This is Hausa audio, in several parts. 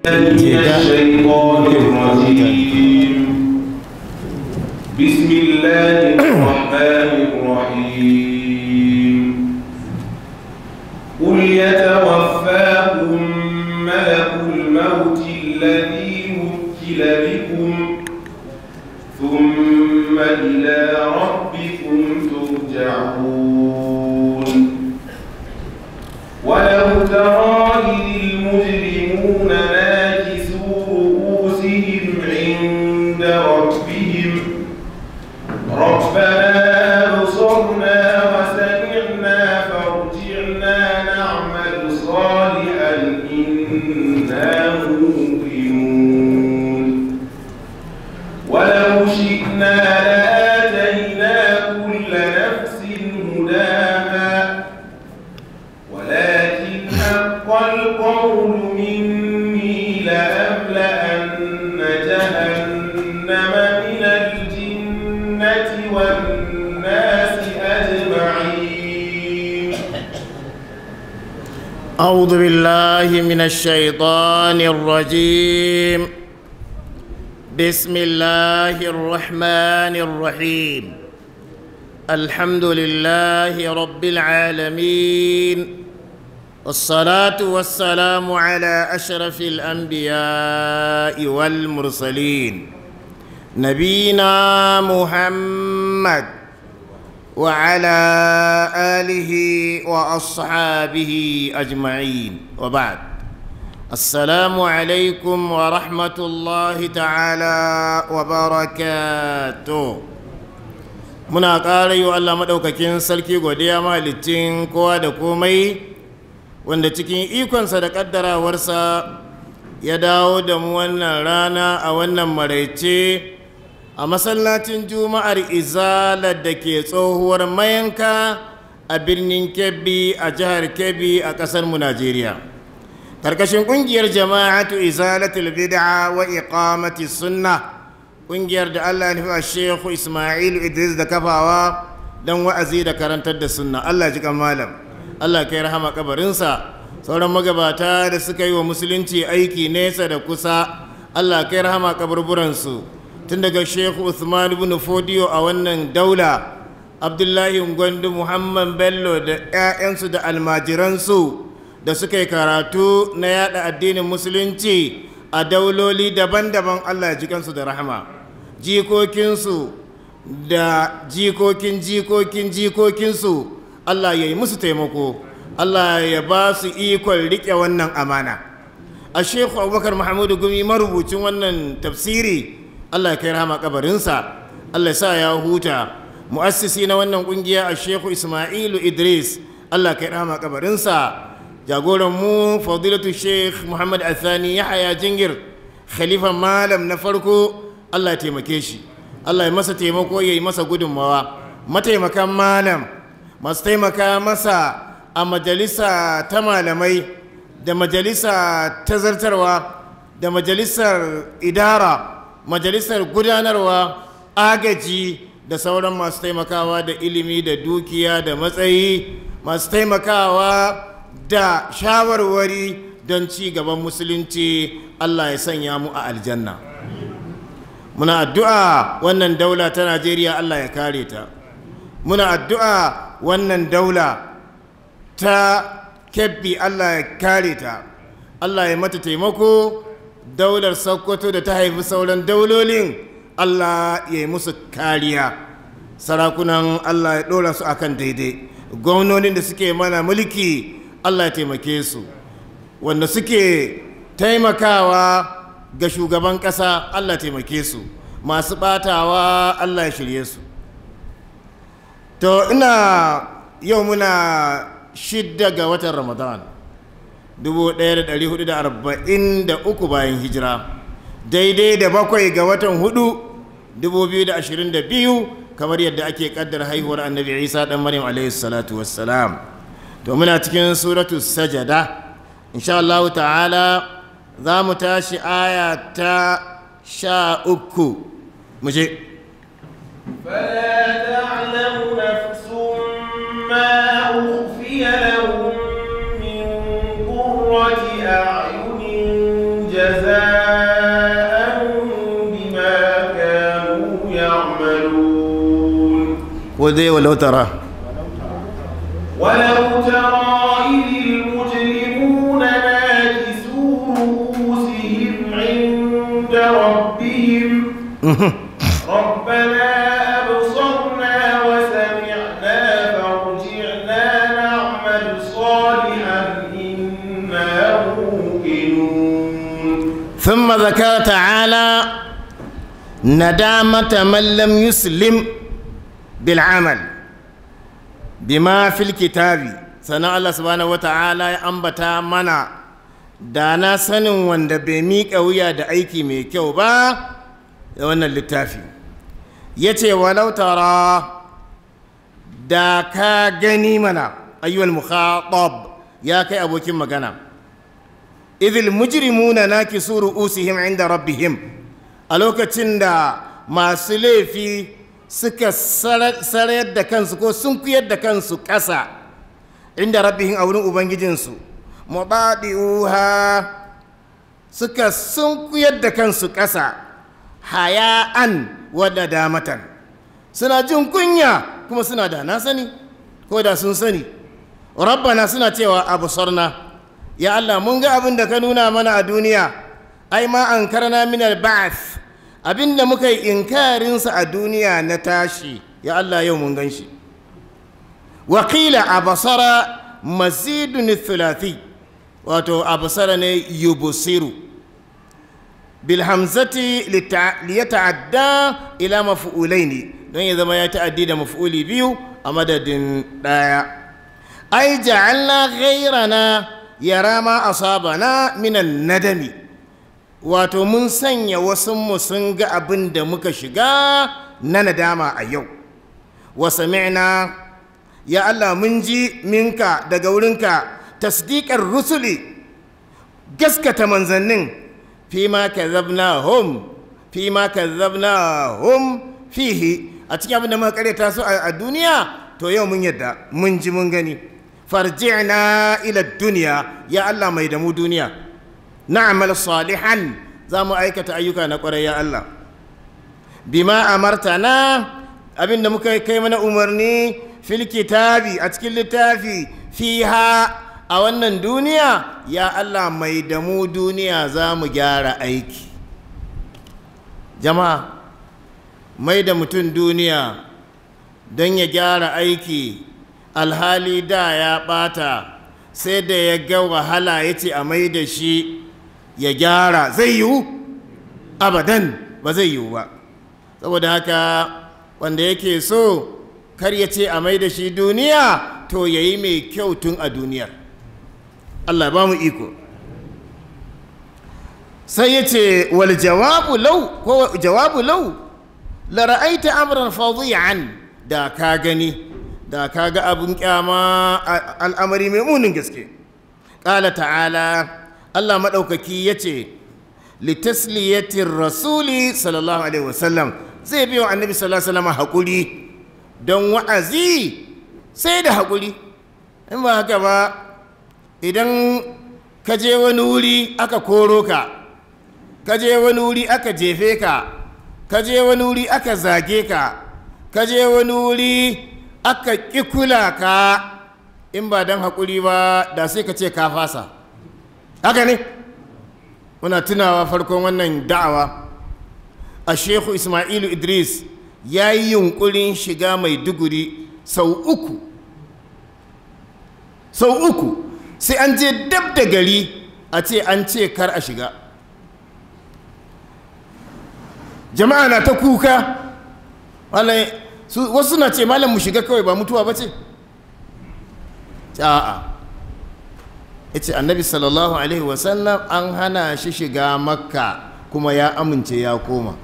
من الشيطان الرجيم بسم الله الرحمن الرحيم قل يتوفاكم ملك الموت الذي وكل بكم ثم إلى ربكم ترجعون ولو ترى إذ المجرمون ناكسوا رؤوسهم عند ربهم ربنا أبصرنا وسمعنا فارجعنا نعمل صالحا إنا موقنون ولو شئنا لآتينا كل نفس هداها ولكن حق القول مني لأملأن جهنم من الجنة والناس أجمعين أعوذ بالله من الشيطان الرجيم بسم الله الرحمن الرحيم الحمد لله رب العالمين والصلاة والسلام على أشرف الأنبياء والمرسلين نبينا محمد وعلى آله وأصحابه أجمعين وبعد السلام عليكم ورحمة الله تعالى وبركاته muna ƙara yi wa Allah maɗaukakin sarki godiya mahalicin kowa da komai wanda cikin ikonsa da ƙaddarawarsa ya dawo da mu wannan rana a wannan maraice a masallacin juma'ar izalar da ke tsohuwar mayanka a birnin kebbi a jihar kebbi a ƙasar mu najeriya karkashin ƙungiyar jama'atu izalatul bid'a wa iqamati sunna ƙungiyar da allah ya nufi shehu ismailu idris da kafawa don wa'azi da karantar da sunna allah ji kan malam allah kai rahama kabarinsa sauran magabata da suka yi wa musulunci aiki nesa da kusa allah kai rahama kaburburansu tun daga shehu usman ibn fodiyo a wannan daula abdullahi gwandu muhammad bello da 'ya'yansu da almajiransu da suka yi karatu na yada addinin musulunci a dauloli daban-daban allah ya jikansu da rahama jikokinsu da jikokin jikokin jikokinsu allah ya yi musu taimako allah ya ba su ikon riƙe wannan amana a shehu abubakar mahamudu gumi marubucin wannan tafsiri Allah ya kai rahama kabarinsa Allah ya sa ya huta mu'assisi na wannan kungiya a Sheikh Ismailu Idris Allah ya kai rahama kabarinsa jagoran mu fadilatu Sheikh Muhammad Athani Yahaya Jingir khalifa malam na farko Allah ya taimake shi Allah ya masa taimako ya yi masa gudunmawa mataimakan malam masu taimaka masa a majalisa ta malamai da majalisa ta zartarwa da majalisar idara majalisar gudanarwa agaji da sauran masu taimakawa da ilimi da dukiya da matsayi masu taimakawa da shawarwari don ci gaban musulunci allah ya sanya mu a aljanna muna addu'a wannan daula ta najeriya allah ya kare ta muna addu'a wannan daula ta kebbi allah ya kare ta allah ya mata taimako daular sokoto da ta haifi sauran daulolin allah ya yi musu kariya sarakunan allah ya ɗora su akan daidai gwamnonin da suke mana mulki allah ya taimake su wanda suke taimakawa ga shugaban ƙasa allah taimake su masu ɓatawa allah ya shirye su to ina yau muna shidda ga watan ramadan 1443 bayan hijira daidai da bakwai ga watan hudu 2022 kamar yadda ake kaddar haihuwar annabi isa dan maryam alaihi salatu wassalam to muna cikin suratu sajada insha Allah ta'ala za mu tashi aya ta sha uku mu je فلا تعلم نفس ما أخفي لهم من قرة أعين dai walau tara ولو ترى إذ المجرمون ناكسوا رؤوسهم عند ربهم ربنا أبصرنا وسمعنا فارجعنا نعمل صالحا إنا موقنون ثم ذكر تعالى ندامة من لم يسلم بالعمل بما في الكتاب سنة الله سبحانه وتعالى أنبتا منا دانا سنن wanda bai miƙa wuya da aiki mai kyau ba da wannan littafi ya ce walau tara da ka gani mana ayyuwal mukhatab ya kai abokin magana idil mujrimuna nakisu ru'usihim inda rabbihim a lokacin da masu laifi suka sarayar da kansu ko sun kuyar da kansu ƙasa inda rabbihim a wurin ubangijinsu muɗaɗi'uha suka sun kuyar da kansu ƙasa haya'an wadda damatan suna jin kunya kuma suna da na sani ko da sun sani rabbana suna cewa abu sarna ya Allah mun ga abin da ka nuna mana a duniya ai ma an karna min al-ba'th abin da muka yi inkarinsa a duniya na tashi ya Allah yau mun gan shi wakila abasara mazidun thulathi wato abasara ne yubusiru bil hamzati liyata'adda ila maf'ulaini don ya zama ya ta'addi da maf'uli biyu a madadin daya ai ja'alna ghayrana yara ma asabana minan nadami wato mun sanya wasu mu sun ga abin da muka shiga na nadama a yau wa sami'na ya Allah mun ji minka daga wurinka tasdiqar rusuli gaskata manzannin fi ma kazzabnahum fi ma kazzabnahum fihi a cikin abin da muka karyata su a duniya to yau mun yadda mun ji mun gani farji'na ila duniya ya Allah mai da mu duniya na'mal salihan za mu aikata ayyuka na kwarai ya Allah bima amartana abinda muka kai mana umarni fil kitabi a cikin littafi fiha a wannan duniya ya Allah mai da mu duniya za mu gyara aiki jama'a mai da mutum duniya don ya gyara aiki alhali da ya bata sai da ya ga wahala ya ce a mai da shi ya gyara zai yiwu abadan ba zai yiwu ba saboda haka wanda yake so kar ya ce a mai da shi duniya to ya yi mai kyau tun a duniyar allah ba mu iko sai ya ce wal jawabu lau ko jawabu lau la ra'aita amran fadi'an da ka gani da ka ga abin kyama al'amari mai munin gaske ƙala ta'ala allah maɗaukaki ya ce litasliyatin rasuli sallallahu alaihi wasallam zai biyo annabi sallallahu alaihi wasallam haƙuri don wa'azi sai da haƙuri in ba haka ba idan ka je wani wuri aka koro ka ka je wani wuri aka jefe ka ka je wani wuri aka zage ka ka je wani wuri aka ƙi kula ka in ba don haƙuri ba da sai ka ce ka fasa haka ne muna tunawa farkon wannan da'awa a shehu ismailu idris ya yi yunkurin shiga mai duguri sau uku sau uku sai an je dab da gari a ce an ce kar a shiga jama'a na ta kuka wasu na ce malam mu shiga kawai ba mutuwa ba ce a'a ya ce annabi sallallahu alaihi wasallam an hana shi shiga makka kuma ya amince ya koma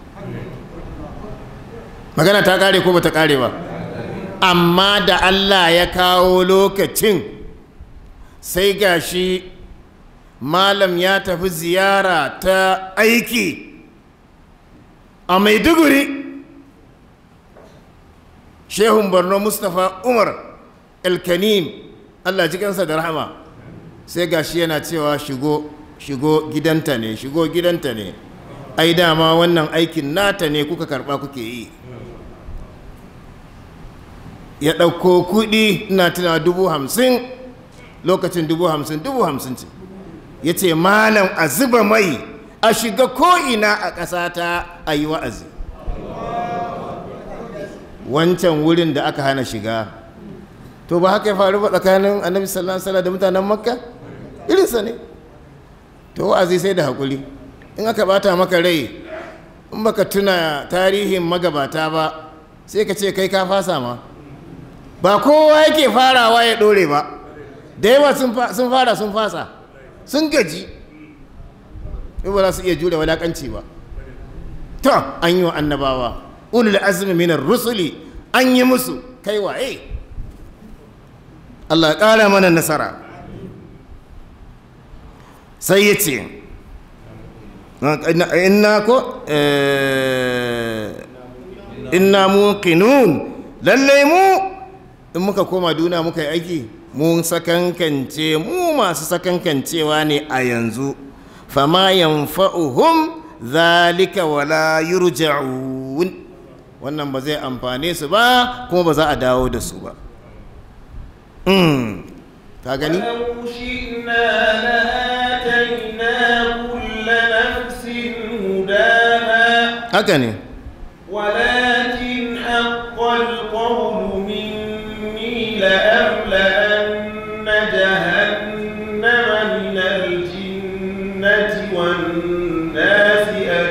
magana ta kare ko ba ta kare ba amma da allah ya kawo lokacin sai gashi malam ya tafi ziyara ta aiki a maiduguri shehun borno mustapha umar elkanim allah jikansa da rahama sai gashi yana cewa shigo shigo gidanta ne shigo gidanta ne ai dama wannan aikin nata ne kuka karba kuke yi ya ɗauko kuɗi ina tuna dubu hamsin lokacin dubu hamsin dubu hamsin ce ya ce malam a zuba mai a shiga ko'ina a ƙasata a yi wa'azi wancan wurin da aka hana shiga to ba haka ya faru ba tsakanin annabi sallallahu alaihi da mutanen makka irinsa ne to wa'azi sai da haƙuri in aka bata maka rai in baka tuna tarihin magabata ba sai ka ce kai ka fasa ma ba kowa yake farawa ya ɗore ba da yawa sun fara sun fasa sun gaji ba za su iya jure wadakanci ba to an yi wa annabawa ulul azmi minar rusuli an yi musu kai waye Allah ƙara mana nasara sai ya ce inna ko inna muqinun lallai mu in muka koma duna muka yi aiki mun sakankance mu masu sakankancewa ne a yanzu fama yanfa'uhum zalika wala yurja'un wannan ba zai amfane su ba kuma ba za a dawo da su ba ka gani ولو شئنا لآتينا كل نفس هداها haka ne ولكن حق القول مني لأملأن جهنم من الجنة والناس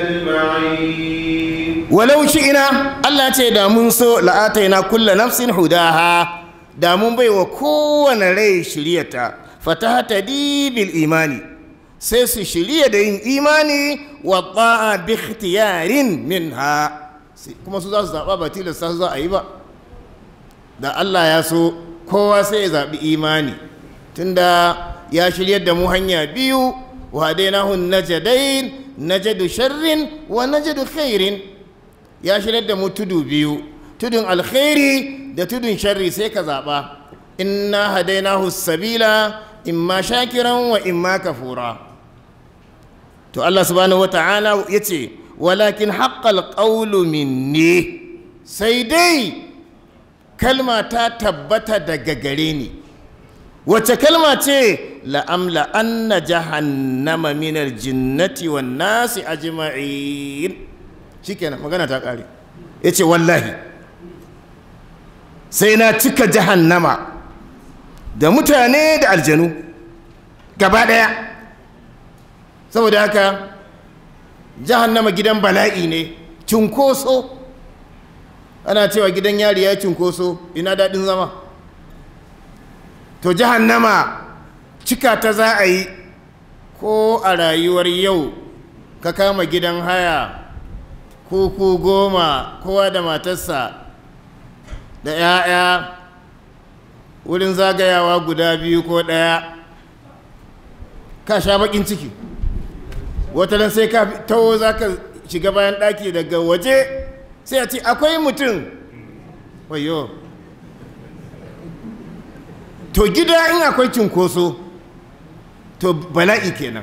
أجمعين walau ina Allah ce da mun so la'ataina kulla nafsin hudaha da mun bai wa kowane rai shiryata fatahata bil imani sai su shirya da yin imani wa ta'a bi ikhtiyarin minha Sai- kuma su za su zaɓa ba tilasta su za a yi ba da Allah ya so kowa sai ya zaɓi imani tunda ya shiryar da mu hanya biyu wa hadainahu najadain najadu sharrin wa najadu khairin ya shiryar da mu tudu biyu tudun alkhairi da tudun sharri sai ka zaɓa inna hadainahu sabila imma shakiran wa imma kafura to Allah subhanahu wata'ala ya ce walakin haƙƙal ƙaulu minni sai dai kalma ta tabbata daga gare ni wace kalma ce la'amla anna jahannama minar jinnati wan nasi ajma'in shikenan magana ta ƙare ya ce wallahi sai na cika jahannama da mutane da aljanu gaba ɗaya saboda haka jahannama gidan bala'i ne cunkoso ana cewa gidan yari ya cunkoso ina daɗin zama to jahannama cika ta za a yi ko a rayuwar yau ka kama gidan haya kuku goma kowa da matarsa da 'ya'ya wurin zagayawa guda biyu ko ɗaya ka sha baƙin ciki wataran sai ka taho za ka shiga bayan ɗaki daga waje sai a ce akwai mutum wayo to gida in akwai cinkoso to bala'i kenan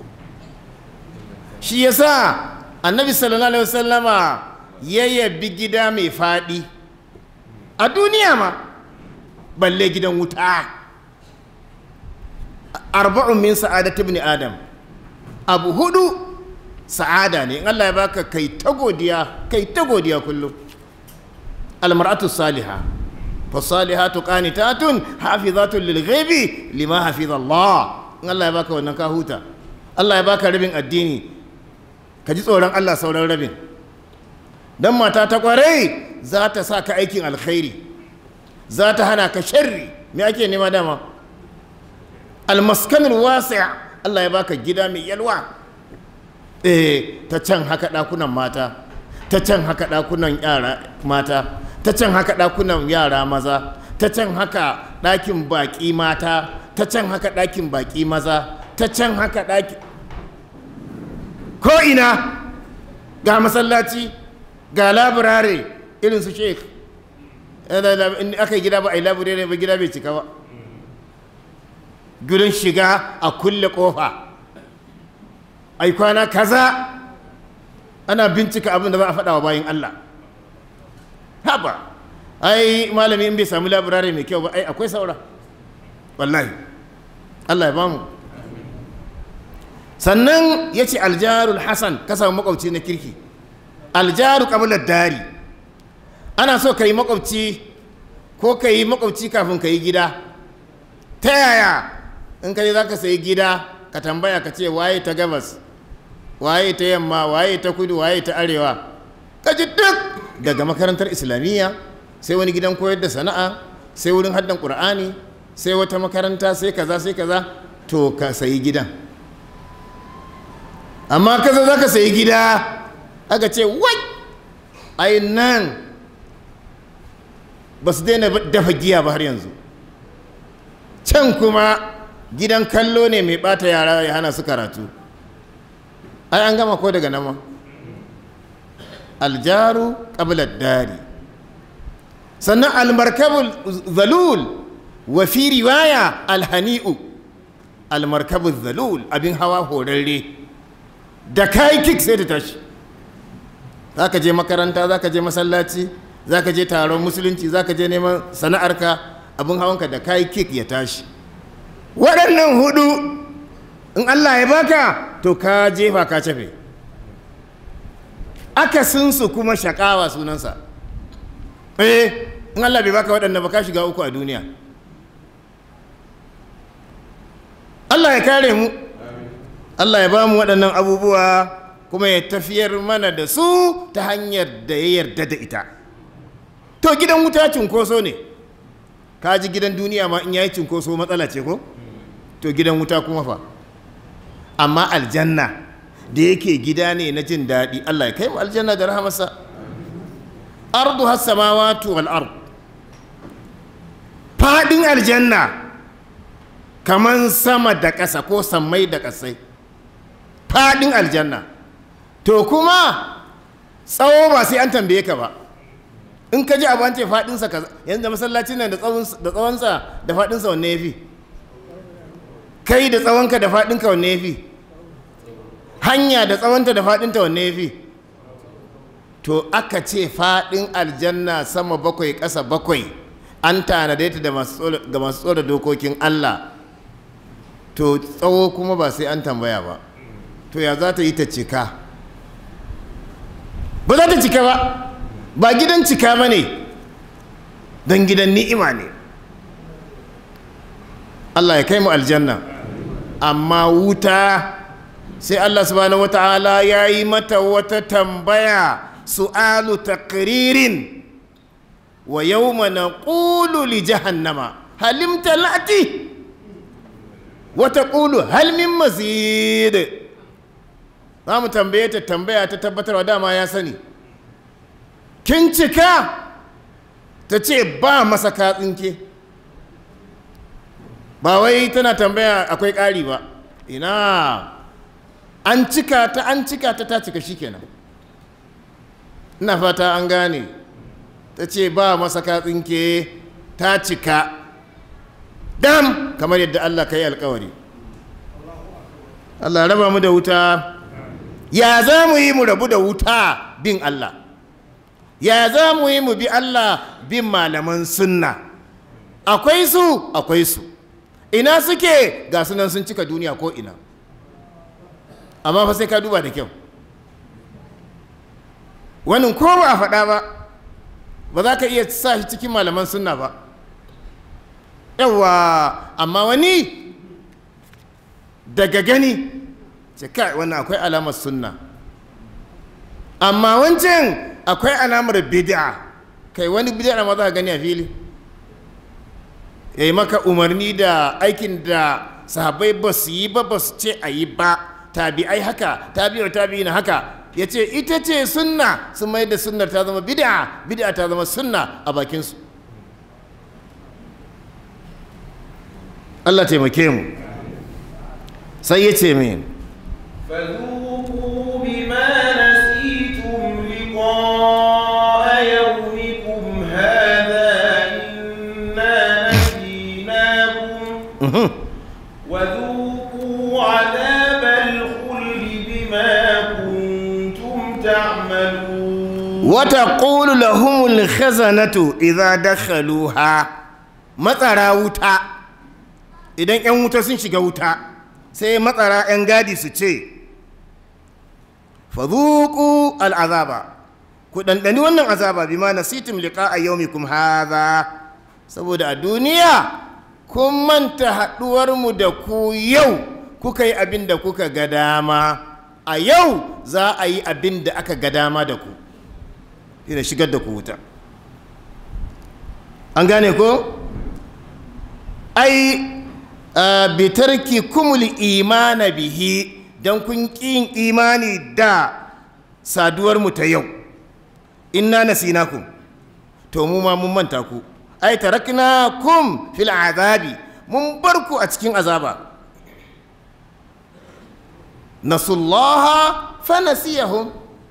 shi yasa annabi sallallahu alaihi wasallama ya yabi gida mai faɗi a duniya ma balle gidan wuta arba'un min sa'adat ibn adam abu hudu sa'ada ne in Allah ya baka kai ta godiya kai ta godiya kullum almar'atu salihah fasalihatu qanitatun hafizatun lil ghaibi lima hafiz Allah in Allah ya baka wannan ka huta Allah ya baka rabin addini ka ji tsoron Allah sauran rabin dan mata ta kwarai za ta sa ka aikin alkhairi za ta hana ka sharri me ake nema dama almaskanul wasi' Allah ya baka gida mai yalwa eh ta can haka dakunan mata ta can haka dakunan yara mata ta can haka ɗakunan yara maza ta can haka ɗakin baƙi mata ta can haka ɗakin baƙi maza ta can haka ɗaki ko'ina ga masallaci ga labirare irin su sheik in aka yi gida ba a yi labirare ba gida bai cika ba gudun shiga a kulle ƙofa ai kwana kaza ana bincika abin da za a faɗa wa bayan Allah haba ai malami in bai samu labirare mai kyau ba ai akwai saura wallahi Allah ya bamu sannan ya ce aljarul hasan ka samu makwabci na kirki aljaru kabilar dari ana so ka yi makwabci ko ka yi makwabci kafin ka yi gida ta yaya in ka je za ka sayi gida ka tambaya ka ce waye ta gabas waye ta yamma waye ta kudu waye ta arewa ka ji duk daga makarantar islamiyya sai wani gidan koyar da sana'a sai wurin haddan ƙur'ani sai wata makaranta sai kaza sai kaza to ka sayi gidan amma kaza za ka sayi gida aka ce wai ai nan ba su daina dafa giya ba har yanzu can kuma gidan kallo ne mai bata yara ya hana su karatu ai an gama ko daga nama aljaru ƙabilar dari sannan almarkabul zalul wa fi riwaya alhani'u almarkabul zalul abin hawa horarre da kayi kik sai ta tashi za ka je makaranta za ka je masallaci za ka je taron musulunci za ka je neman sana'arka abin hawanka da kayi kik ya tashi waɗannan hudu in allah ya baka to ka jefa ka cafe akasinsu kuma shakawa sunansa eh in allah bai baka waɗanda ba ka shiga uku a duniya allah ya kare mu allah ya ba mu waɗannan abubuwa kuma ya tafiyar mana da su ta hanyar da ya yarda da ita to gidan wuta cunkoso ne ka ji gidan duniya ma in yayi cunkoso matsala ce ko to gidan wuta kuma fa amma aljanna da yake gida ne na jin daɗi Allah ya kai mu aljanna da rahamarsa ardu has-samawati wal ard fadin aljanna kaman sama da ƙasa ko sammai da ƙasai fadin aljanna to kuma tsawo ba sai an tambaye ka ba in ka ji abu an ce fadinsa kaza yanzu da masallacin nan da tsawonsa da fadinsa wanne ya fi kai da tsawonka da fadinka wanne ya fi hanya da tsawonta da fadinta wanne ya fi to aka ce fadin aljanna sama bakwai ƙasa bakwai an tanade ta ga masu tsoro dokokin allah to tsawo kuma ba sai an tambaya ba to ya za ta yi ta cika ba za ta cika ba ba gidan cika ba ne don gidan ni'ima ne Allah ya kai mu aljanna amma wuta sai Allah subhanahu wata'ala ya yi mata wata tambaya su'alu taqririn wa yawma naqulu li jahannama halim talati wa taqulu hal min mazid za mu tambaye ta tambaya ta tabbatarwa dama ya sani kin cika ta ce ba masa katsinke ba wai tana tambaya akwai ƙari ba ina an cika ta an cika ta ta cika shikenan ina fata an gane ta ce ba masa katsinke ta cika dam kamar yadda Allah ka yi alkawari Allah raba mu da wuta ya za mu yi mu rabu da wuta bin Allah ya za mu yi mu bi Allah bin malaman sunna akwai su akwai su ina suke ga sunan sun cika duniya ko ina amma fa sai ka duba da kyau wani ko ba a faɗa ba ba za ka iya sa shi cikin malaman sunna ba yawa amma wani daga gani ce kai wannan akwai alamar sunna amma wancan akwai alamar bid'a kai wani bid'a ma za ka gani a fili ya yi maka umarni da aikin da sahabbai ba su yi ba ba su ce a yi ba tabi'ai haka tabi'ar tabi'i na haka ya ce ita ce sunna sun mai da sunnar ta zama bid'a bid'a ta zama sunna a bakinsu Allah taimake mu sai ya ce min فذوقوا بما نسيتم لقاء يومكم هذا إنا نسيناكم وذوقوا عذاب الخلد بما كنتم تعملون wata ƙulu lahumul khazanatu idza dakhaluha matsara wuta idan 'yan wuta sun shiga wuta sai matsara 'yan gadi su ce fadhuqu al'azaba ku ɗanɗani wannan azaba bima nasitum liqa'a yawmikum hadha saboda a duniya kun manta haɗuwarmu da ku yau kuka yi abin da kuka ga dama a yau za a yi abin da aka ga dama da ku ina shigar da ku wuta an gane ko ai bitarki kumul imana bihi don kun ƙin imani da saduwarmu ta yau inna nasinakum to mu ma mun manta ku ai taraknakum fil azabi mun bar ku a cikin azaba nasullaha fa nasiyahum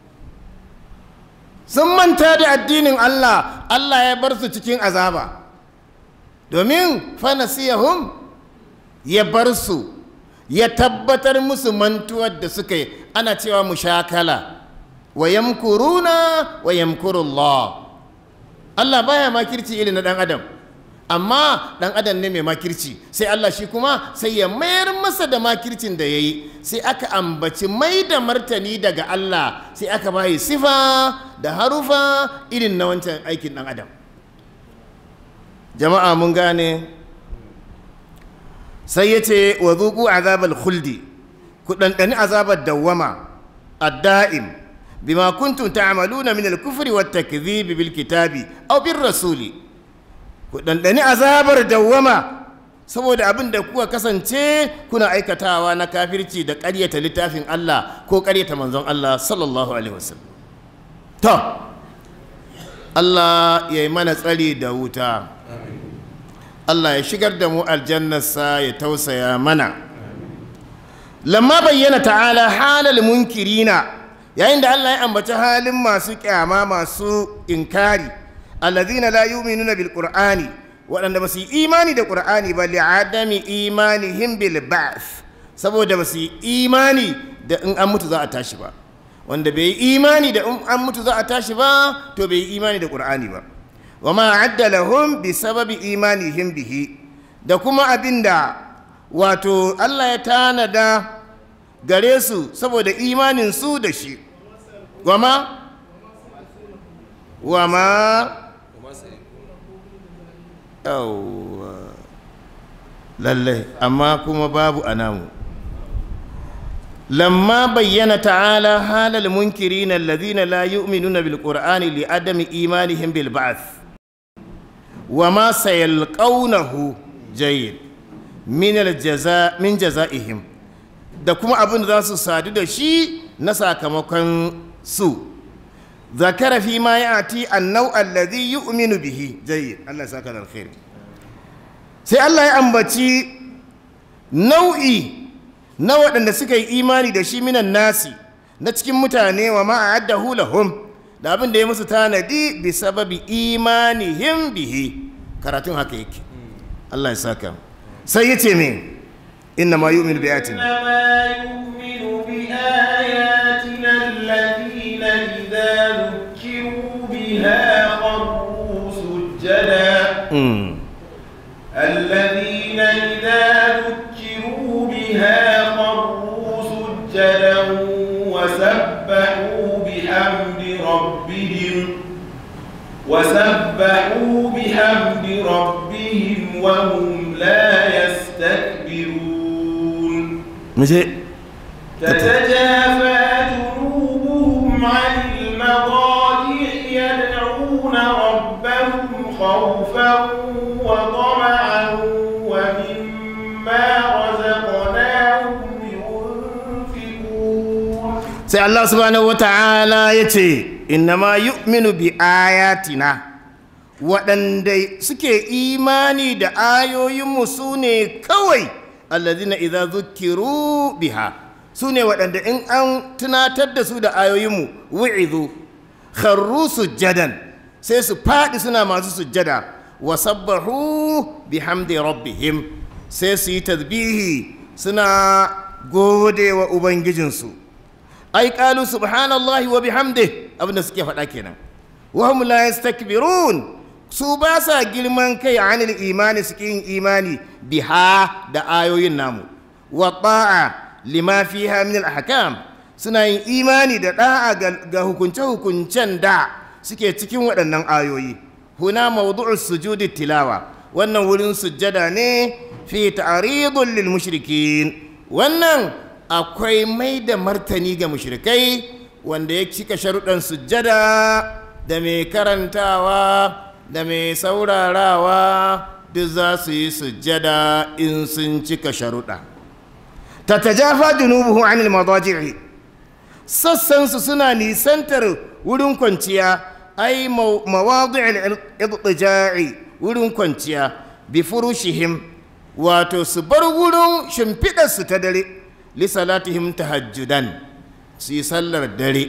sun manta da addinin Allah Allah ya bar su cikin azaba domin fa nasiyahum ya bar su ya tabbatar musu mantuwar da suka yi ana cewa mushakala wa yamkuruna wa yamkurullah Allah baya makirci irin na dan adam amma dan adam ne mai makirci sai Allah shi kuma sai ya mayar masa da makircin da ya yi sai aka ambaci mai da martani daga Allah sai aka bayi sifa da harufa irin na wancan aikin dan adam jama'a mun gane sai ya ce wa zuku azabal khuldi ku ɗanɗani azabar dawwama adda'im bima kuntum ta'maluna min al-kufri wat takdhib bil kitabi aw bir rasuli ku ɗanɗani azabar dawwama saboda abin da kuka kasance kuna aikatawa na kafirci da ƙaryata littafin Allah ko ƙaryata manzon Allah sallallahu alaihi wasallam to Allah ya yi mana tsari da wuta Allah ya shigar da mu aljannarsa ya tausaya mana lamma bayyana ta'ala halal munkirina yayin da Allah ya ambaci halin masu kyama masu inkari allazina la yu'minuna bil qur'ani waɗanda ba su yi imani da qur'ani ba li adami imanihim bil ba'th saboda ba su yi imani da in an mutu za a tashi ba wanda bai yi imani da in an mutu za a tashi ba to bai yi imani da qur'ani ba wa ma adda lahum bi sababi imanihim bihi da kuma abinda wato Allah ya tanada gare su saboda imanin su da shi wa ma wa ma yawwa lalle amma kuma babu anamu lamma bayyana ta'ala halal munkirin alladhina la yu'minuna bil qur'ani li adami imanihim bil ba'th wa ma sayalqawnahu jayyid min al jaza min jazaihim da kuma abin da za su sadu da shi na sakamakon su zakara fi ma ya'ti annau alladhi yu'minu bihi jayyid Allah saka da alkhair sai Allah ya ambaci nau'i na waɗanda suka yi imani da shi minan nasi na cikin mutane wa ma'addahu lahum da abin da ya musu tanadi bi sababi imanihim bihi karatun haka yake Allah ya saka sai ya ce min inna ma yu'minu bi ayatina الذين إذا ذكروا بها خروا سجدا وسبحوا بحمد ربهم وسبحوا بحمد ربهم وهم لا يستكبرون تتجافى جنوبهم عن المضاجع يدعون ربهم خوفا وطمعا ومما رزقناهم ينفقون sai Allah subhanahu wata'ala ya ce innama yu'minu bi ayatina waɗanda suke imani da ayoyinmu su ne kawai allazina idza zukiru biha su ne waɗanda in an tunatar da su da ayoyinmu wu'izu kharru sujjadan sai su faɗi suna masu sujjada wa sabbahu bihamdi rabbihim sai su yi tasbihi suna gode wa ubangijinsu ai qalu subhanallahi wa bihamdi abinda suke faɗa kenan wa hum la yastakbirun su ba sa girman kai anil imani su yin imani biha da ayoyin namu wa ta'a lima fiha min al ahkam suna yin imani da da'a ga hukunce hukuncen da suke cikin waɗannan ayoyi huna mawdu'us sujudi tilawa wannan wurin sujjada ne fi ta'ridun lil mushrikin wannan akwai mai da martani ga mushrikai wanda ya cika sharuɗan sujjada da mai karantawa da mai saurarawa duk za su yi sujjada in sun cika sharuɗa ta tajafa junubuhu anil madaji'i sassansu suna nisantar wurin kwanciya ai mawadi'il idtija'i wurin kwanciya bi furushihim wato su bar wurin shimfiɗarsu ta dare li salatihim tahajjudan su yi sallar dare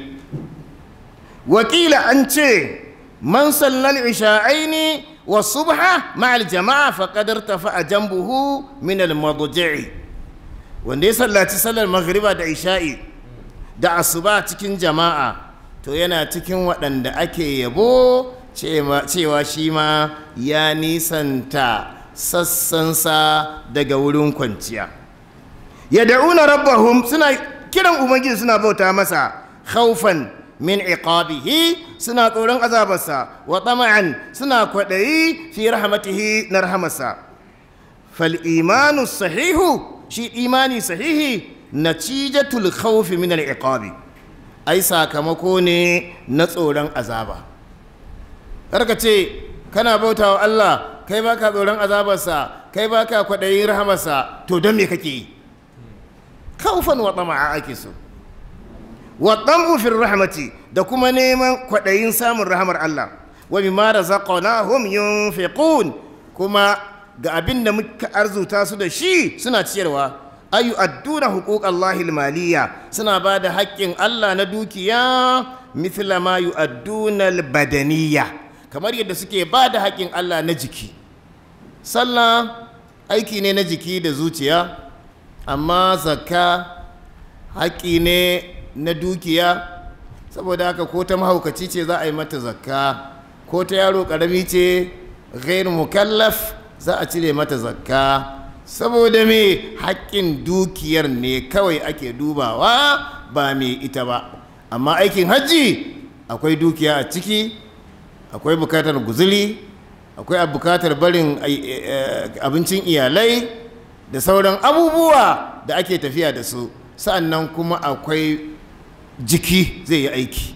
wakila an ce man sallal isha'aini wa subha ma'al jama'a faqad irtafa'a jambuhu min al madji'i wanda ya sallaci sallar maghriba da isha'i da asuba cikin jama'a to yana cikin waɗanda ake yabo cewa shi ma ya nisanta sassansa daga wurin kwanciya ya da'una rabbahum suna kiran ubangiji suna bauta masa khaufan min iqabihi suna tsoron azabarsa wa tama'an suna kwaɗayi fi rahmatihi na rahamarsa fal imanu sahihu shi imani sahihi natijatul khawfi min al iqabi ai sakamako ne na tsoron azaba karka ce kana bauta wa Allah kai baka tsoron azabarsa kai baka kwaɗayin rahamarsa to don me kake yi kaufan wa tama'a ake so wa tamu fi rahmati da kuma neman kwaɗayin samun rahamar Allah wa bima razaqnahum yunfiqun kuma ga abin da muka arzuta su da shi suna ciyarwa ayu adduna huquqallahi almaliyya suna ba da haƙƙin Allah na dukiya mithla ma yu'adduna albadaniyya kamar yadda suke ba da haƙƙin Allah na jiki sallah aiki ne na jiki da zuciya amma zakka haƙƙi ne na dukiya saboda haka ko ta mahaukaci ce za a yi mata zakka ko ta yaro ƙarami ce ghair mukallaf za a cire mata zakka saboda me haƙƙin dukiyar ne kawai ake dubawa ba mai ita ba amma aikin hajji akwai dukiya a ciki akwai bukatar guzuli akwai bukatar barin abincin iyalai da sauran abubuwa da ake tafiya da su sa'annan kuma akwai jiki zai yi aiki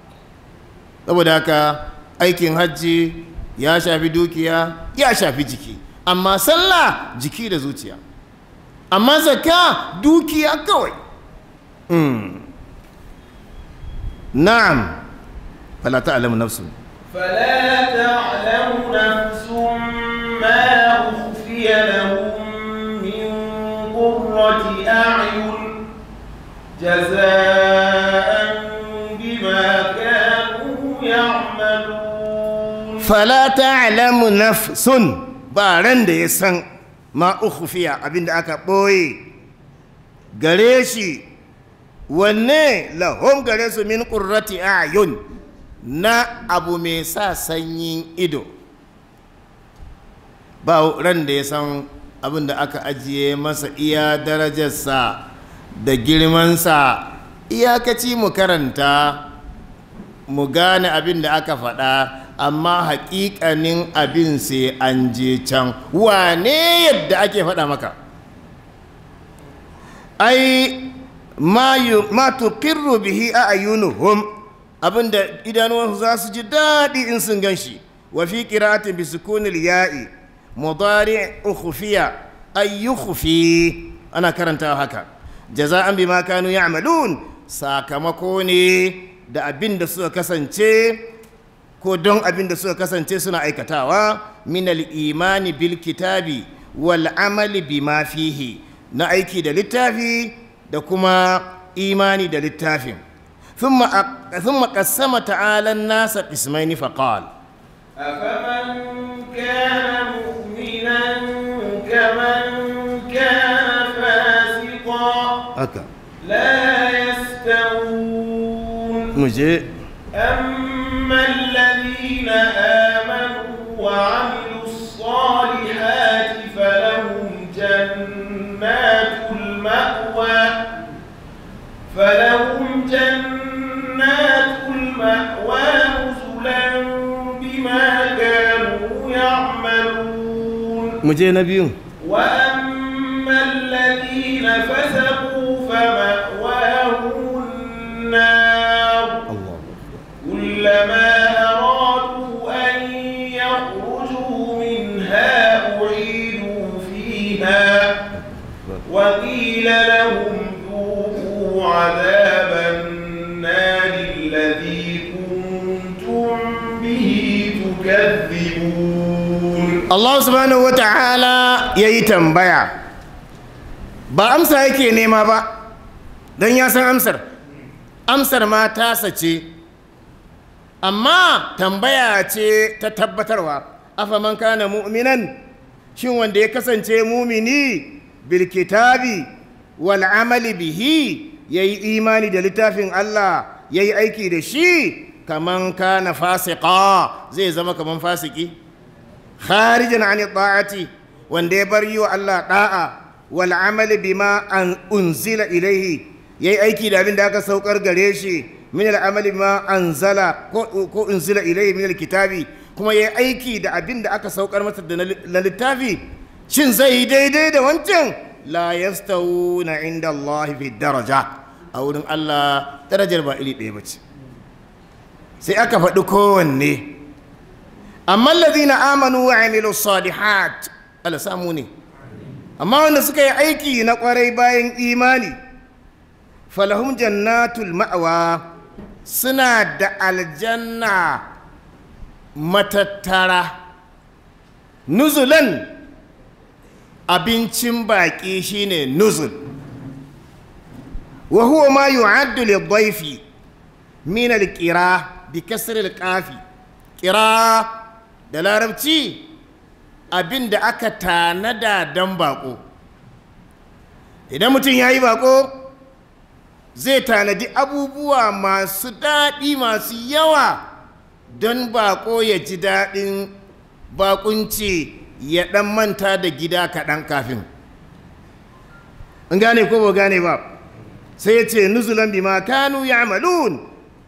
saboda haka aikin hajji ya shafi dukiya ya shafi jiki amma sallah jiki da zuciya amma zakka dukiya kawai na'am fala ta'lamu nafsun فلا تعلم نفس ما أخفي لهم من قرة أعين جزاء بما كانوا يعملون fala ta'lamu nafsun ba ran da ya san ma ukhfiya abinda aka ɓoye gare shi wanne lahum gare su min qurrati ayun na abu mai sa sanyin ido ba ran da ya san abin da aka ajiye masa iya darajarsa da girmansa iyakaci mu karanta mu gane abin da aka faɗa amma haƙiƙanin abin sai an je can wane yadda ake faɗa maka ai ma tuqirru bihi a ayyunuhum abinda idanuwansu za su ji daɗi in sun gan shi wa fi qira'atin bi sukunil ya'i mudari ukhfiya ay yukhfi ana karantawa haka jaza'an bima kanu ya'malun sakamako ne da abin da suka kasance ko don abin da suka kasance suna aikatawa min al-imani bil kitabi wal amali bima fihi na aiki da littafi da kuma imani da littafin ثم ثم قسم تعالى الناس قسمين فقال أفمن كان مؤمنا كمن كان فاسقا haka لا يستوون muje أما الذين المأوى فلهم جنات المأوى نزلا بما كانوا يعملون mu je na biyun وأما الذين فسقوا فمأواهم النار كلما أرادوا أن يخرجوا منها أعيدوا فيها وقيل لهم ذوقوا عذاب النار الذي كنتم به تكذبون Allah subhanahu wa ta'ala ya yi tambaya ba amsa yake nema ba don ya san amsar amsar ma tasa ce amma tambaya ce ta tabbatarwa afaman kana mu'minan shin wanda ya kasance mumini bilkitabi wal amali bihi ya yi imani da littafin Allah ya yi aiki da shi kaman kana fasika zai zama kaman fasiki kharijan an ta'ati wanda ya bar yi wa Allah da'a wal amali bima an unzila ilaihi yayi aiki da abin da aka saukar gare shi min al amali bima anzala ko ko unzila ilaihi min al kitabi kuma yayi aiki da abin da aka saukar masa da na littafi shin zai yi daidai da wancan la yastawuna inda Allah fi daraja a wurin Allah darajar ba iri ɗaya bace sai aka faɗi kowanne amma allazina amanu wa amilu salihat Allah samu ne amma wanda suka yi aiki na kwarai bayan imani falahum jannatul ma'awa suna da aljanna matattara nuzulan abincin baƙi shine nuzul wa huwa ma yu'addu lidhayfi min al-qira bi kasr al-qafi qira da larabci abin da aka tanada don bako idan mutum ya yi bako zai tanadi abubuwa masu daɗi masu yawa don bako ya ji daɗin bakunci ya ɗan manta da gida kaɗan kafin in gane ko ba gane ba sai ya ce nuzulan bima kanu ya amalun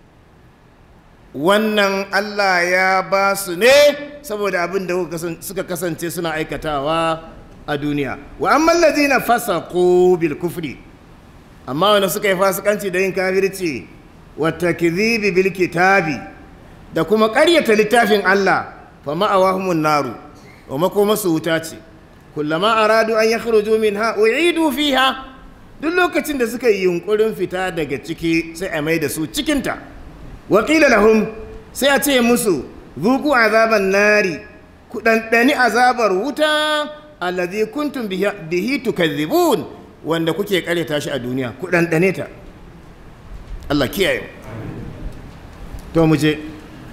wannan Allah ya ba su ne saboda abin da suka kasance suna aikatawa a duniya wa amma allazina fasaqu bil kufri amma wanda suka yi fasikanci da yin kafirci wa takdhibi bil kitabi da kuma ƙaryata littafin Allah fa ma'awahumun naru wa makoma su wuta ce kullama aradu an yakhruju minha u'idu fiha duk lokacin da suka yi yunkurin fita daga ciki sai a mai da su cikinta waƙila lahum sai a ce musu zuku azaban nari ku ɗanɗani azabar wuta allazi kuntum bihi tukazzibun wanda kuke ƙaryata shi a duniya ku ɗanɗane ta Allah kiyaye to mu je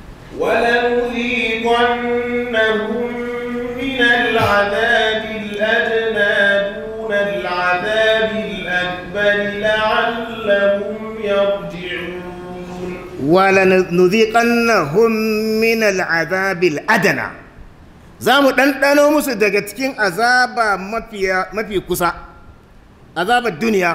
ولنذيقنهم من العذاب الأدنى دون العذاب الأكبر لعلهم يرجعون ولنذيقنهم من العذاب الأدنى za mu ɗanɗano musu daga cikin azaba mafi kusa azabar duniya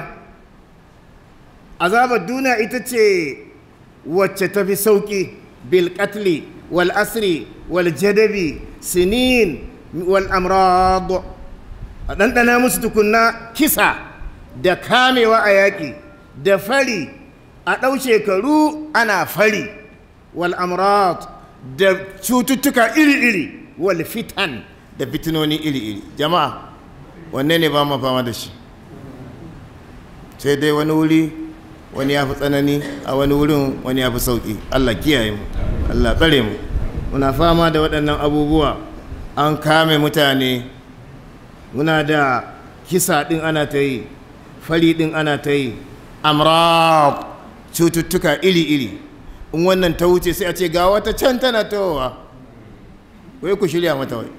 azabar duniya ita ce wacce ta fi sauƙi bilkatli wal asri wal jadabi sinin wal amrad a ɗanɗana musu tukunna kisa da kamewa a yaƙi da fari a ɗau shekaru ana fari wal amrad da cututtuka iri-iri wal fitan da fitinoni iri-iri jama'a wanne ne ba mu fama da shi sai dai wani wuri wani ya fi tsanani a wani wurin wani ya fi sauƙi allah kiyaye mu allah tsare mu muna fama da waɗannan abubuwa an kame mutane muna da kisa ɗin ana ta yi fari ɗin ana ta yi amrab cututtuka iri-iri in wannan ta wuce sai a ce ga wata can tana tawowa wai ku shirya mata wai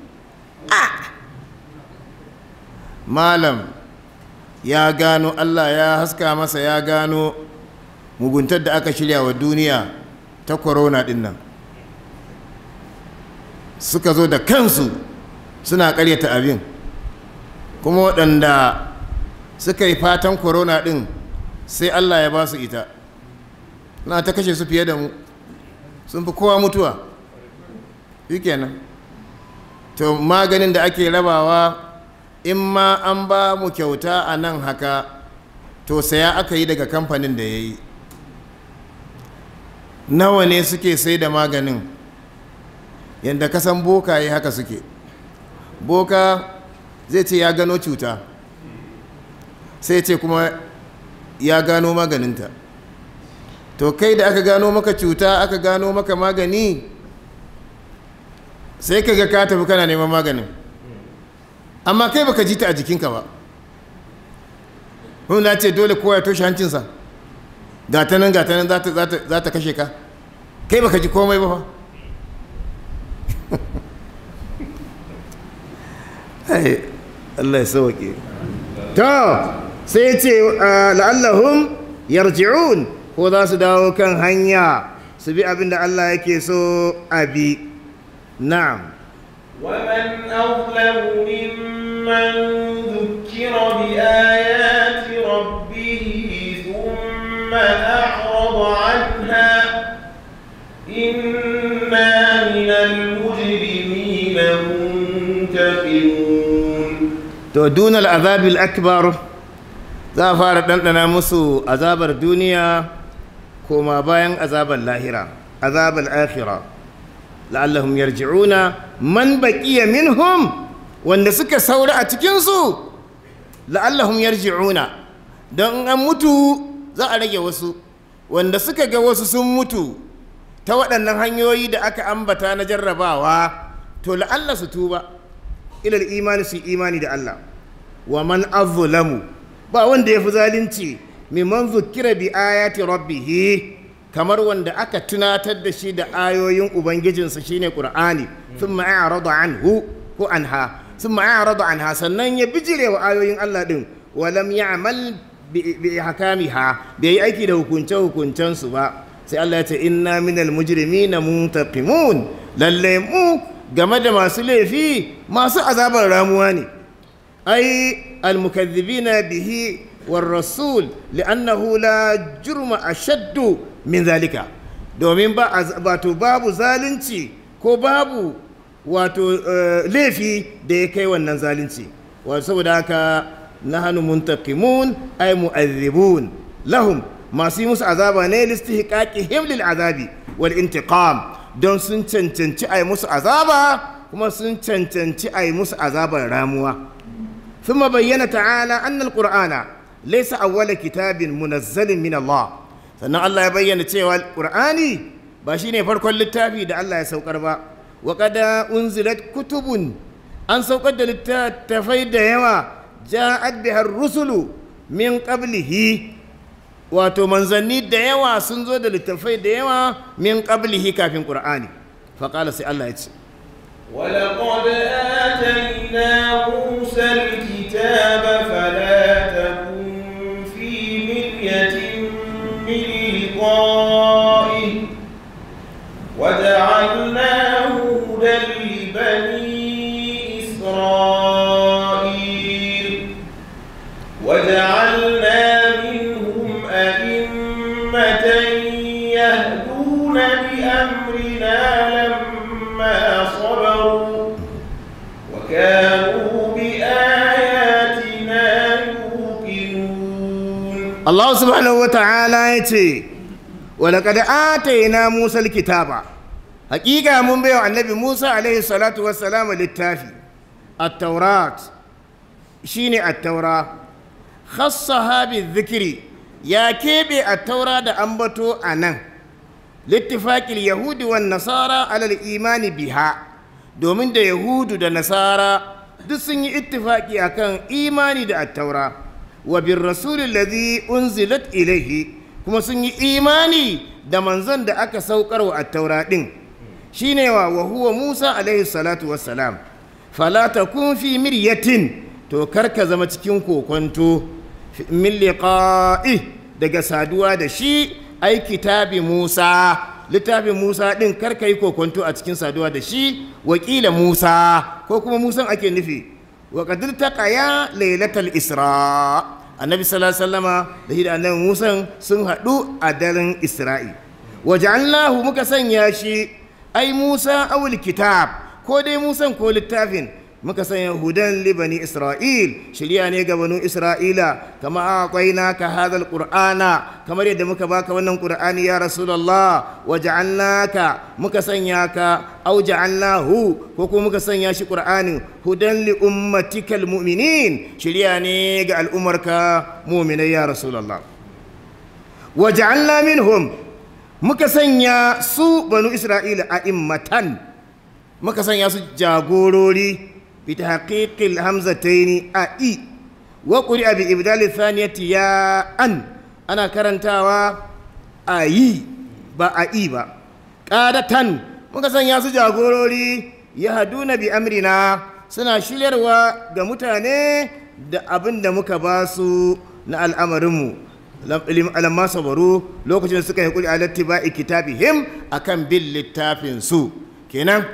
malam ya gano allah ya haska masa ya gano muguntar da aka shirya wa duniya ta corona din nan suka zo da kansu suna karyata abin kuma waɗanda suka yi fatan corona din sai allah ya ba su ita na ta kashe su fiye da mu sun fi kowa mutuwa shi kenan to maganin da ake rabawa in ma an ba mu kyauta a nan haka to saya aka yi daga kamfanin da ya yi nawa ne suke sai da maganin yadda kasan boka yi haka suke boka zai ce ya gano cuta sai ce kuma ya gano maganinta to kai da aka gano maka cuta aka gano maka magani sai ka ga ka tafi kana neman maganin amma kai baka ji ta a jikinka ba na ce dole kowa ya toshe hancinsa gata nan gata nan za ta kashe ka kai baka ji komai ba fa Allah ya sauke to sai ce la'allahum yarji'un ko za su dawo kan hanya su bi abin da Allah yake so a bi na'am ومن أظلم ممن ذكر بآيات ربه ثم أعرض عنها إنا من المجرمين منتقمون to dunal azabil akbar za a fara ɗanɗana musu azabar duniya koma bayan azabar lahira azabar akhira la'allahum yarji'una man baqiya minhum wanda suka saura a cikinsu la'allahum yarji'una don an mutu za a rage wasu wanda suka ga wasu sun mutu ta waɗannan hanyoyi da aka ambata na jarrabawa to la'alla su tuba ilal imani su imani da Allah wa man azlamu ba wanda ya fi zalunci mimman zukira bi ayati rabbihi kamar wanda aka tunatar da shi da ayoyin ubangijinsa shine qur'ani thumma a'rada anhu ko anha thumma a'rada anha sannan ya bijire wa ayoyin Allah din wa lam ya'mal bi hakamiha bai yi aiki da hukunce hukuncen su ba sai Allah ya ce inna minal mujrimina muntaqimun lalle mu game da masu laifi masu azabar ramuwa ne ai almukazzibina bihi والرسول لأنه لا جرم أشد من ذلك domin ba wato babu zalunci ko babu wato laifi da ya kai wannan zalunci wato saboda haka nahnu muntaqimun ay mu'adhibun lahum masu yi musu azaba ne listihqaqihim lil azabi wal intiqam don sun cancanci ay musu azaba kuma sun cancanci ay musu azabar ramuwa ثم بين تعالى أن القرآن ليس أول كتاب منزل من الله sannan Allah ya bayyana cewa Qur'ani ba shine farkon littafi da Allah ya saukar ba wa qad unzilat kutubun an saukar da littattafai da yawa ja'at biha rusulu min qablihi wato manzanni da yawa sun zo da littattafai da yawa min qablihi kafin Qur'ani fa qala sai Allah ya ce ولقد آتينا موسى الكتاب فلا تكن في مرية من لقائه وجعلناه هدى لبني إسرائيل وجعلنا منهم أئمة يهدون بأمرنا لما صبروا وكانوا بآياتنا يوقنون Allah subhanahu wa ta'ala ya ce walaƙada ataina Musa kitaba hakika mun bayo annabi Musa alaihi salatu wassalamu littafi at-taurat shine at-taura khassaha bi ya keɓe at-taura da ambato a nan littifaqil yahudi wan nasara alal imani biha domin da yahudu da nasara duk sun yi ittifaki akan imani da at-taura wa bin rasulun ladhi unzilat ilaihi kuma sun yi imani da manzon da aka saukar wa attaura din shine wa wa huwa Musa alaihi salatu wassalam fala takun fi miryatin to karka zama cikin kokonto min liqa'i daga saduwa da shi ai kitabi Musa littafin Musa din karka yi kokonto a cikin saduwa da shi wakila Musa ko kuma Musan ake nufi wa qadir taqaya lailatal isra annabi sallallahu alaihi wasallama da shi da annabi musa sun haɗu a daren isra'i waja'alnahu muka sanya shi ai musa awul kitab ko dai musan ko littafin muka sanya hudan libani isra'il shirya ne ga banu isra'ila kama aqaina ka hadal qur'ana kamar yadda muka baka wannan qur'ani ya rasulullah waja'alnaka muka sanya ka au ja'alnahu ko kuma muka sanya shi qur'ani hudan li ummatikal mu'minin shirya ne ga al'umarka mu'minai ya rasulullah waja'alna minhum muka sanya su banu isra'ila a'immatan muka sanya su jagorori بتحقيق الهمزتين أي وقرئ بإبدال الثانية يا أن أنا كرنتاوا أي با أي با قادة muka sanya su jagorori ya haduna bi amrina suna shiryarwa ga mutane da abin da muka ba su na al'amarinmu alamma sabaru lokacin da suka yi kuli alatti ba'i kitabihim akan bin littafin su kenan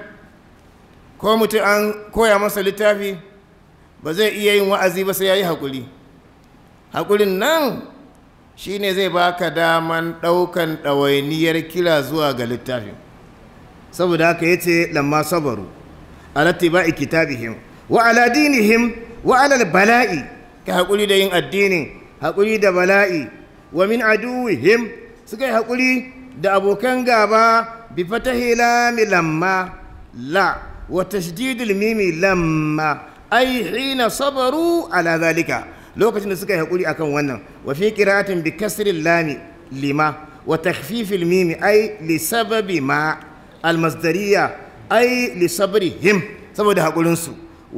ko mutum an koya masa littafi ba zai iya yin wa'azi ba sai ya yi haƙuri haƙurin nan shi ne zai baka daman ɗaukan ɗawainiyar kira zuwa ga littafin saboda haka ya ce lamma sabaru alatti ba'i kitabihim wa ala dinihim wa ala bala'i ka haƙuri da yin addinin haƙuri da bala'i wa min aduwihim suka yi haƙuri da abokan gaba bi fatahi lami lamma la وتشديد الميم لما أي حين صبروا على ذلك لو كنت نسكا يقولي أكون ونن وفي قراءة بكسر اللام لما وتخفيف الميم أي لسبب ما المصدرية أي لصبرهم سبب ده قولنسو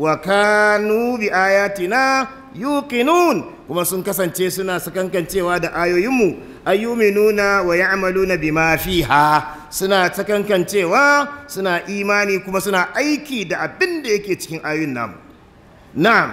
وكانوا بآياتنا يوقنون kuma sun kasance suna sakankancewa da ayoyinmu ayyuminuna wa ya'maluna bima fiha suna sakankancewa suna imani kuma suna aiki da abin da yake cikin ayoyin namu na'am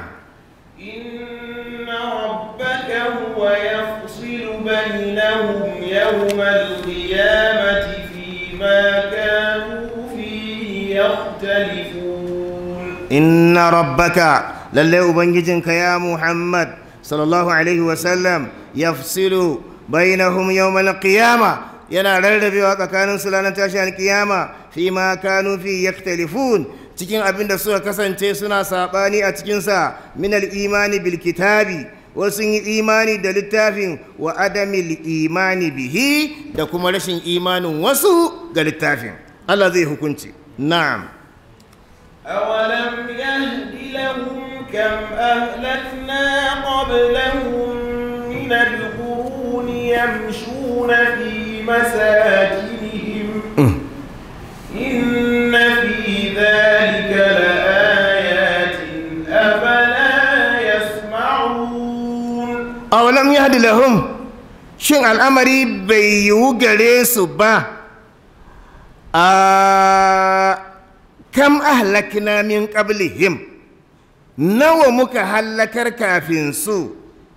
إن ربك هو يفصل بينهم يوم القيامة فيما كانوا فيه يختلفون inna rabbaka lalle ubangijinka ya muhammad sallallahu alaihi wasallam yafsilu bainahum yawmal qiyama yana rarrabewa tsakanin su ranar tashin kiyama fi ma kanu fi yaktalifun cikin abin da suka kasance suna sabani a cikinsa min al-imani bil kitabi wasu yi imani da littafin wa adamil imani bihi da kuma rashin imanin wasu ga littafin Allah zai hukunci na'am أولم يهد لهم كم أهلكنا قبلهم من القرون يمشون في مساكنهم إن في ذلك لآيات أفلا يسمعون awalam yahdi lahum shin al'amari bai yiwu gare su ba a kam ahlakna min qablihim nawa muka hallakar kafin su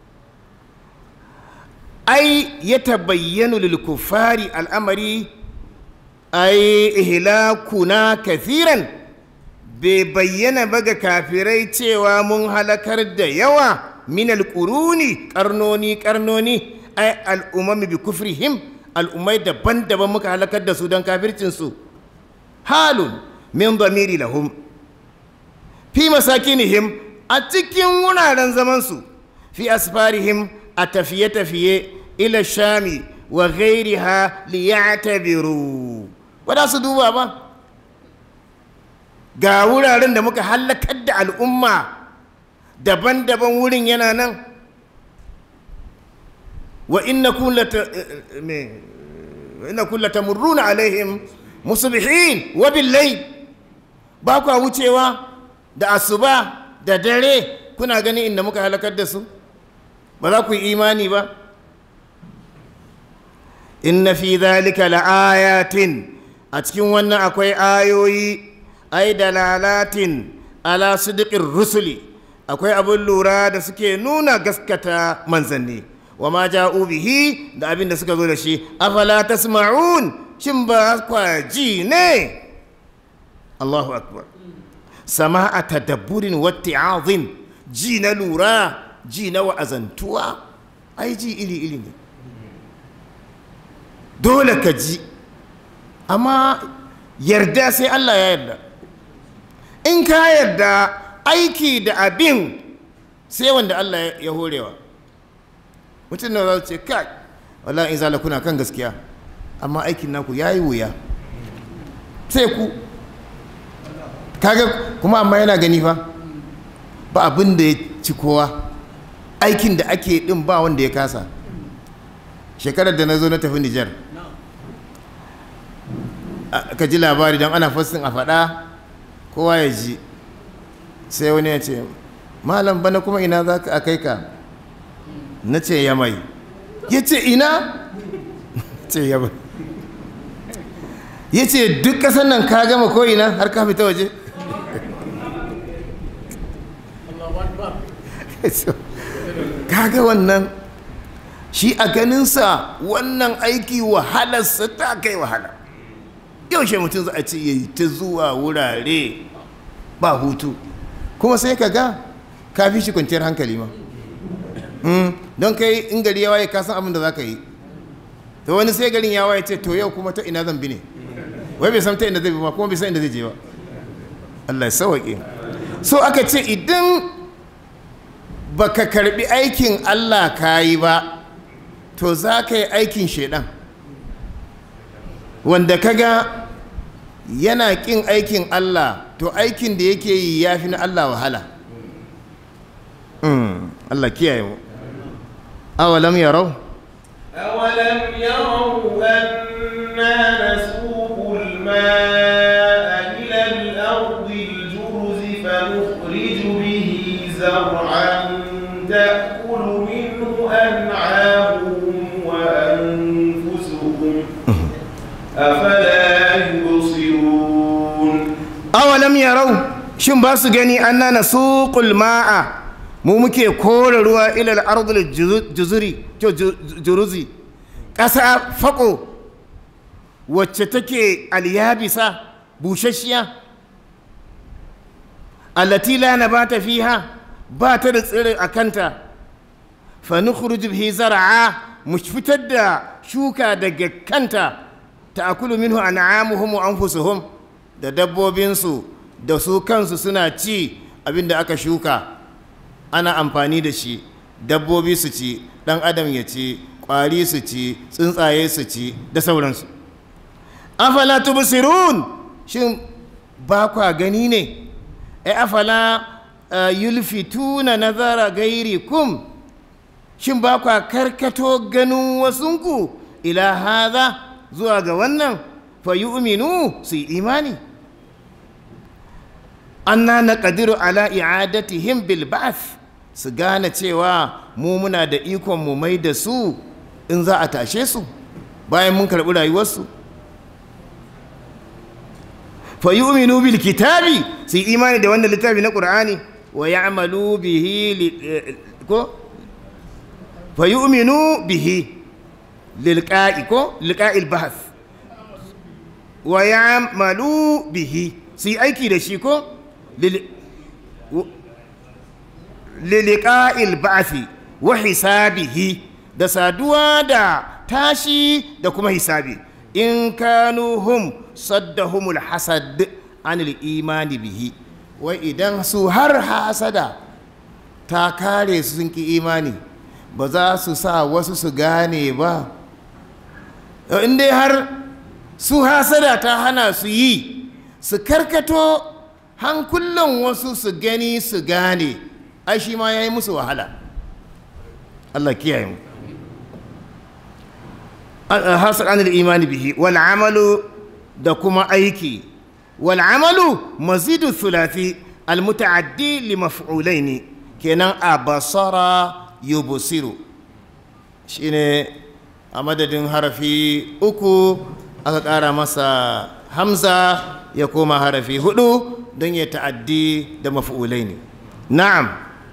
ai ya tabayyanu lil kuffari al'amari ai ihlakuna kathiran bai bayyana ba ga kafirai cewa mun halakar da yawa min alƙuruni ƙarnoni ƙarnoni ai al'umami bi kufrihim al'ummai daban-daban muka halakar da su don kafircinsu halun min zamiri lahum fi masakinihim a cikin wuraren zamansu fi asfarihim a tafiye-tafiye ila shami wa ghairiha liya'tabiru ba za su duba ba ga wuraren da muka hallakar da al'umma daban-daban wurin yana nan wa inna kulla tamurruna alaihim musbihin wa billayl ba kwa wucewa da asuba da dare kuna gani inda muka halakar da su ba za ku yi imani ba inna fi dhalika la'ayatin a cikin wannan akwai ayoyi ai dalalatin ala sidiqir rusuli akwai abin lura da suke nuna gaskata manzanni wa ma ja'u bihi da abin da suka zo da shi afala tasma'un shin ba kwa ji ne Allahu akbar sama'a tadabburin watti'azin ji na lura ji na wa'azantuwa ai ji iri-iri ne dole ka ji amma yarda sai Allah ya yarda in ka yarda aiki da abin sai wanda Allah ya horewa mutum na za ce kai wala in zala kuna kan gaskiya amma aikin naku ya yi wuya sai ku kaga kuma amma yana gani fa ba abin da ya ci kowa aikin da ake din ba wanda ya kasa shekarar da na zo na tafi nijar ka ji labari don ana fassin a faɗa kowa ya ji sai wani ya ce malam bana kuma ina za ka kai ka na ce ya mai ya ce ina ce ya mai ya ce duk ƙasar nan ka gama ko ina har ka fita waje kaga wannan shi a ganinsa wannan aiki wahalarsa ta kai wahala yaushe mutum za a ce ya yi ta zuwa wurare ba hutu kuma sai ka ga ka fi shi kwanciyar hankali ma don kai in gari ya waye kasan abin da za ka yi to wani sai garin ya waye ce to yau kuma ta ina zan bi ne wai bai san ta inda zai bi ma kuma bai san inda zai je ba Allah ya sawaƙe so aka ce idan baka karbi aikin Allah ka yi ba to za ka yi aikin shaidan wanda kaga yana ƙin aikin Allah to aikin da yake yi ya fi na Allah wahala Allah kiyaye mu awalam yarau أولم يروا أنا نسوق الماء إلى الأرض الجرز فنخرج به زرعا تأكل منه أنعامهم وأنفسهم أفلا يبصرون awalam yarau shin ba su gani anna nasuqul ma'a mu muke kore ruwa ilal ardul juzuri juruzi ƙasa faƙo wacce take alyabisa bushashiya allati la nabata fiha ba ta da tsiri a kanta fa nukhruju bihi zar'a mu fitar da shuka daga kanta ta'kulu minhu an'amuhum wa anfusuhum da dabbobinsu da su kansu suna ci abinda aka shuka ana amfani da shi dabbobi su ci dan adam ya ci ƙwari su ci tsuntsaye su ci da sauransu afala tubsirun shin ba kwa gani ne ai afala yulfituna nazara gairikum shin ba kwa karkato ganin wasunku ila haza zuwa ga wannan fa yu'minu su yi imani anna naqdiru ala i'adatihim bil ba'th su gane cewa mu muna da ikon mu mai da su in za a tashe su bayan mun karɓi rayuwarsu fa yu'minu bil kitabi su yi imani da wannan littafi na qur'ani wa ya'malu bihi ko fa yu'minu bihi lilqa'i ko lilqa'il bahth wa ya'malu bihi su yi aiki da shi ko liliqa'il ba'thi wa hisabihi da saduwa da tashi da kuma hisabi in kanu hum saddahumul hasad anil imani bihi wai idan su har hasada ta kare su sun ki imani ba za su sa wasu su gane ba in dai har su hasada ta hana su yi su karkato hankulan wasu su gani su gane ai shi ma ya yi musu wahala Allah kiyaye mu hasar anil imani bihi wal amalu da kuma aiki wal amalu mazidu thulathi al muta'addi li maf'ulaini kenan a basara yubsiru shine a madadin harafi uku aka ƙara masa hamza ya koma harafi hudu don ya ta'addi da maf'ulaini na'am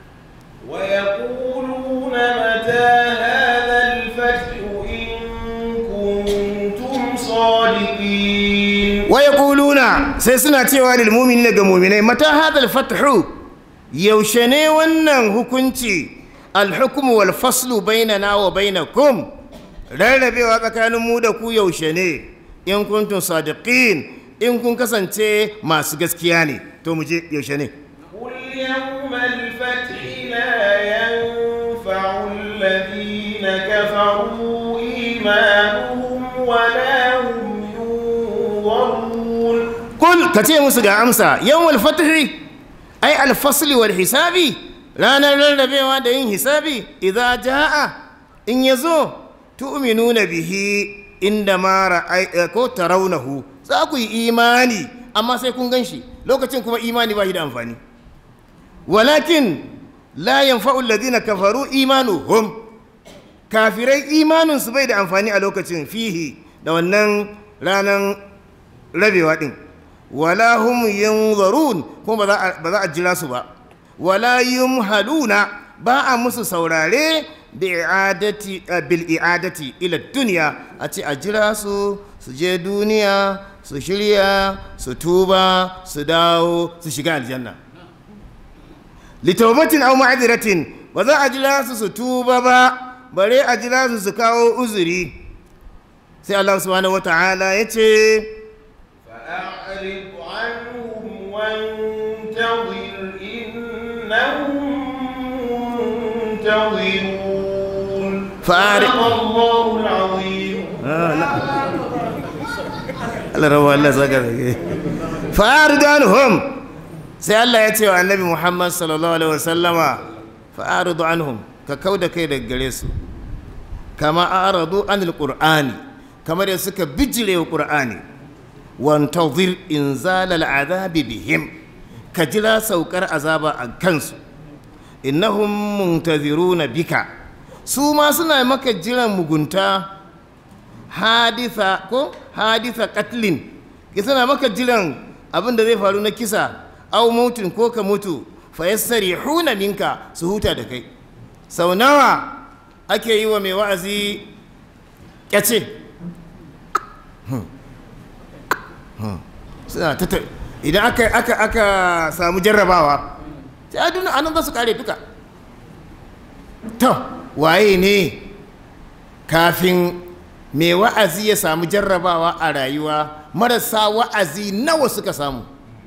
ويقولون متى هذا الفتح إن كنتم صادقين wa yaquluna sai suna cewa lil mu'minina ga mu'minai mata hadal fathu yaushe ne wannan hukunci alhukumu wal faslu bainana wa bainakum rarrabewa tsakanin mu da ku yaushe ne in kuntum sadiqin in kun kasance masu gaskiya ne to mu je yaushe ne قل يوم الفتح لا ينفع الذين كفروا إيمانهم ولا هم ينظرون kul ka ce musu ga amsa yawmal fathi ai alfasli wal hisabi ranar rarrabewa da yin hisabi idza jaa in yazo tu'minuna bihi inda ma ra'ay ko tarawnahu za ku yi imani amma sai kun ganshi lokacin kuma imani ba shi da amfani walakin la yanfa'u alladhina kafaru imanuhum kafirai imaninsu bai da amfani a lokacin fihi da wannan ranar rabewa din wala hum yanzarun kuma ba za a- ba za a jira su ba wala yumhaluna ba a musu saurare bi i'adati eh, bil i'adati ila dunya a ce a jira su su je duniya su shirya su tuba su dawo su shiga aljanna litaubatin aw ma'adiratin ba za a jira su su tuba ba bare a jira su su kawo uzuri sai Allah subhanahu wata'ala ya ce فأعرض عنهم وانتظر إنهم منتظرون فأعرض- صدق الله العظيم Allah rawa Allah saka zage fa'aridu anhum sai Allah ya ce wa annabi Muhammad sallallahu alaihi wasallama fa'aridu anhum ka kauda kai daga gare su kama aradu anil qur'ani kamar da suka bijire wa qur'ani wantazir inzal al'adabi bihim ka jira saukar azaba a kansu innahum muntaziruna bika su ma suna maka jiran mugunta haditha ko haditha katlin ki suna maka jiran abin da zai faru na kisa au mutun ko ka mutu fa yassarihuna minka su huta da kai sau nawa ake yi wa mai wa'azi kyace suna ta ta- idan aka aka aka samu jarrabawa sai aduna anan za su kare duka to waye ne kafin mai wa'azi ya samu jarrabawa a rayuwa marasa wa'azi nawa suka samu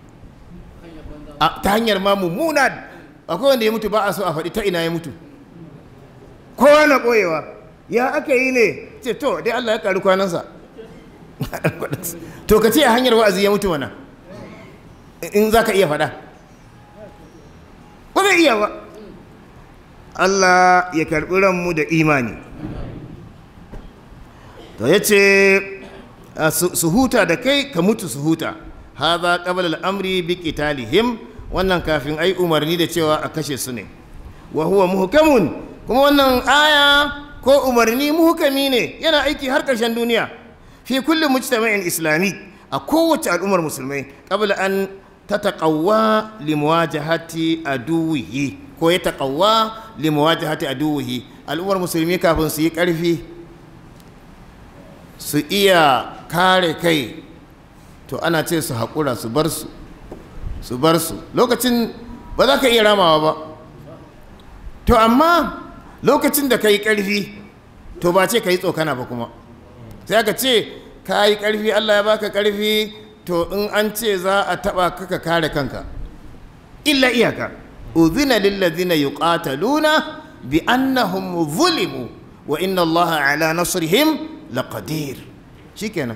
A- ta hanyar ma mummuna akwai wanda ya mutu ba a so a faɗi ta ina ya mutu kowa na ɓoyewa ya aka yi ne ce to dai allah ya ƙari kwanansa to ka ce a hanyar wa'azi ya mutu mana in za ka iya faɗa ba zai iya ba allah ya karɓi ranmu da imani to ya ce a su su huta da kai ka mutu su huta haza qabla al-amri bi qitalihim wannan kafin ai umarni da cewa a kashe su ne wa huwa muhkamun kuma wannan aya ko umarni muhkami ne yana aiki har ƙarshen duniya fi kulli mujtama'in islami a kowace al'ummar musulmai qabla an tataqawwa li muwajahati aduwihi ko ya taqawwa li muwajahati aduwihi al'ummar musulmi kafin su yi ƙarfi su iya kare kai to ana ce su haƙura su bar su su bar su lokacin ba za ka iya ramawa ba to amma lokacin da ka yi ƙarfi to ba ce ka yi tsokana ba kuma sai aka ce ka yi ƙarfi allah ya baka ƙarfi to in an ce za a taɓa ka ka kare kanka illa iyaka uzina lillazina yuqataluna bi annahum zulimu wa inna allaha ala nasrihim laqadir shikenan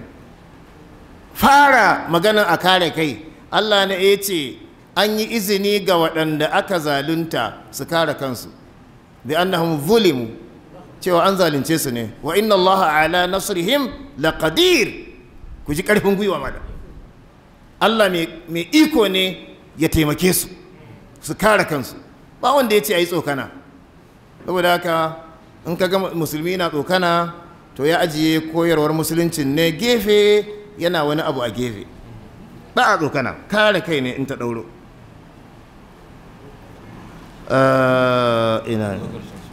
fara magana a kare kai Allah ne ya ce an yi izini ga waɗanda aka zalunta su kare kansu bi annahum zulimu cewa an zalunce su ne wa inna allaha ala nasrihim laqadir ku ji ƙarfin gwiwa mada Allah mai iko ne ya taimake su su kare kansu ba wanda ya ce a yi tsokana saboda haka in ka ga musulmi na tsokana to ya ajiye koyarwar musuluncin ne gefe yana wani abu a gefe ba a tsokana kare kai ne in ta ɗauro ina ne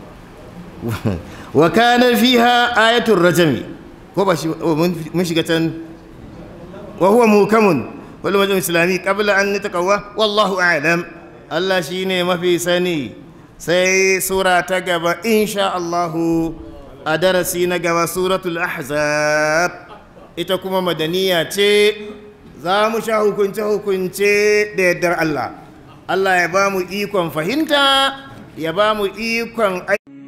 wa kana fiha ayatul rajami ko ba shi mun shiga can wa huwa mukamun wal wajen islami qabla an nataqawwa wallahu a'lam Allah shine mafi sani sai sura ta gaba insha Allahu a darasi na gaba suratul ahzab ita kuma madaniya ce za mu sha hukunce-hukunce da yardar Allah Allah ya ba mu ikon fahimta ya ba mu ikon aiki